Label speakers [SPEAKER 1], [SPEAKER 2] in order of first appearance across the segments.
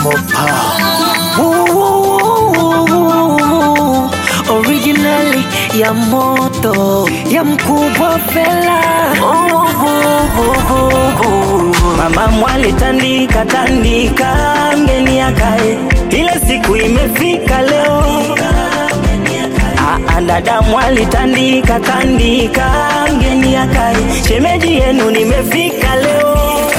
[SPEAKER 1] Mopa. Ooh, originally ya moto ya mkubwa Fela.
[SPEAKER 2] Mama mwali tandika tandika, mgeni akae, ile siku imefika leo. Ah, dada mwali tandika tandika, mgeni akae, shemeji yenu nimefika leo.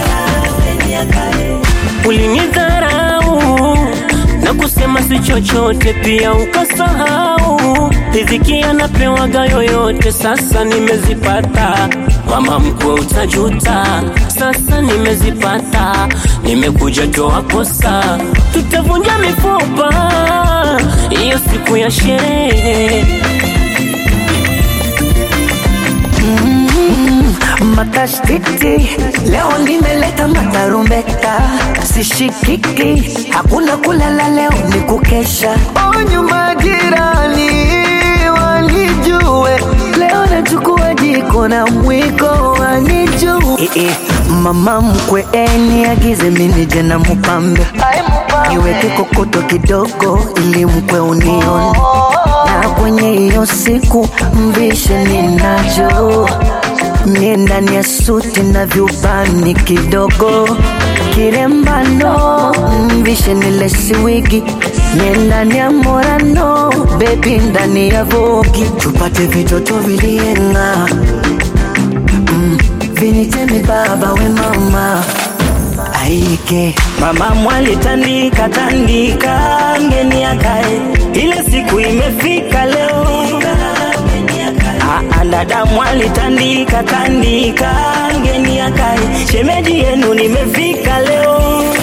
[SPEAKER 3] Ulinidharau na kusema si chochote, pia ukasahau riziki anapewaga yoyote. Sasa nimezipata, mama mkwe, utajuta. Sasa nimezipata, nimekuja toa kosa, tutavunja mifupa hiyo siku ya sherehe.
[SPEAKER 1] Matashtiti leo nimeleta matarumbeta, sishikiki, hakuna kulala leo ni kukesha. Onyo majirani wanijue, leo nachukua jiko na mwiko wanijue. Eh, eh, mama mkwe eni agize mimi je na mupambe, niweke kokoto kidogo ili mkwe unione, na kwenye hiyo siku mvishe ninacho mie ndani ya suti na vyubani kidogo kirembano mvishe nile siwigi mie ndani ya morano bebi ndani ya vogi tupate vitoto vilienga mm, vinitemi baba we mama aike
[SPEAKER 2] Mama mwali tandika tandika, mgeni akae, ile siku imefika leo. Ah, dada mwali tandika tandika, mgeni akae, shemeji yenu nimefika leo.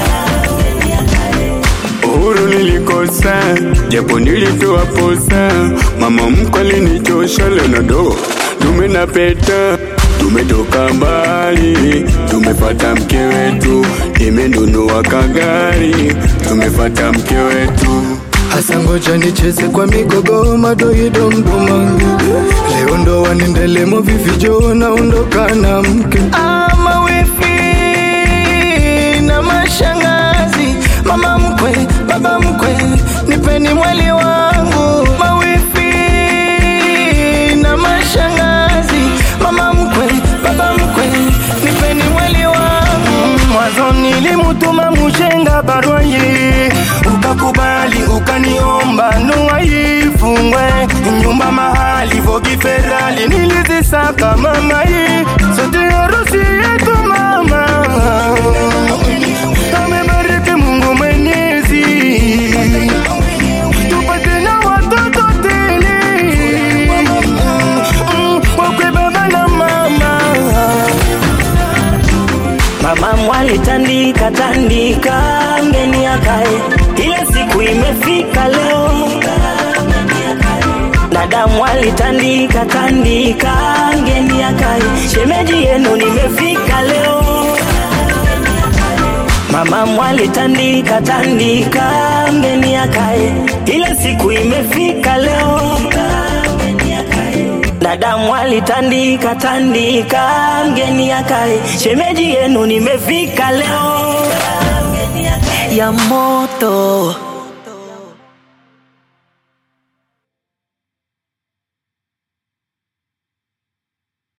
[SPEAKER 4] Uhuru nilikosa, japo nilitoa posa. Mama mkwe alinichosha, leo na do dume na peta. Tumetoka mbali, tumepata mke wetu, nimenunua kagari, tumepata mke wetu.
[SPEAKER 5] Hasa ngoja nicheze kwa migogo madoido mdumange leo ndo wanendelemo vivijo naondoka na mke ama wifi na mashangazi mama mkwe baba mkwe nipeni mwali wangu mawifi na mashangazi mama mkwe baba mkwe nipeni mwali wangu mwanzo nilimutuma mushenga barua hii ukakubali ukaniomba ndoa ifungwe nyumba mahali vogi ferali nilizisaka mama hii sote harusi yetu mama amebariki Mungu Mwenyezi tupate na watoto tele Mm, wakwe baba na mama
[SPEAKER 2] Mama mwali tandika tandika, mgeni akae, ile siku imefika leo. Dada mwali tandika tandika, mgeni akae, shemeji yenu nimefika leo. Mama mwali tandika tandika, mgeni akae, ile siku imefika leo. Dada mwali tandika tandika, mgeni akae, shemeji yenu nimefika leo.
[SPEAKER 1] ya moto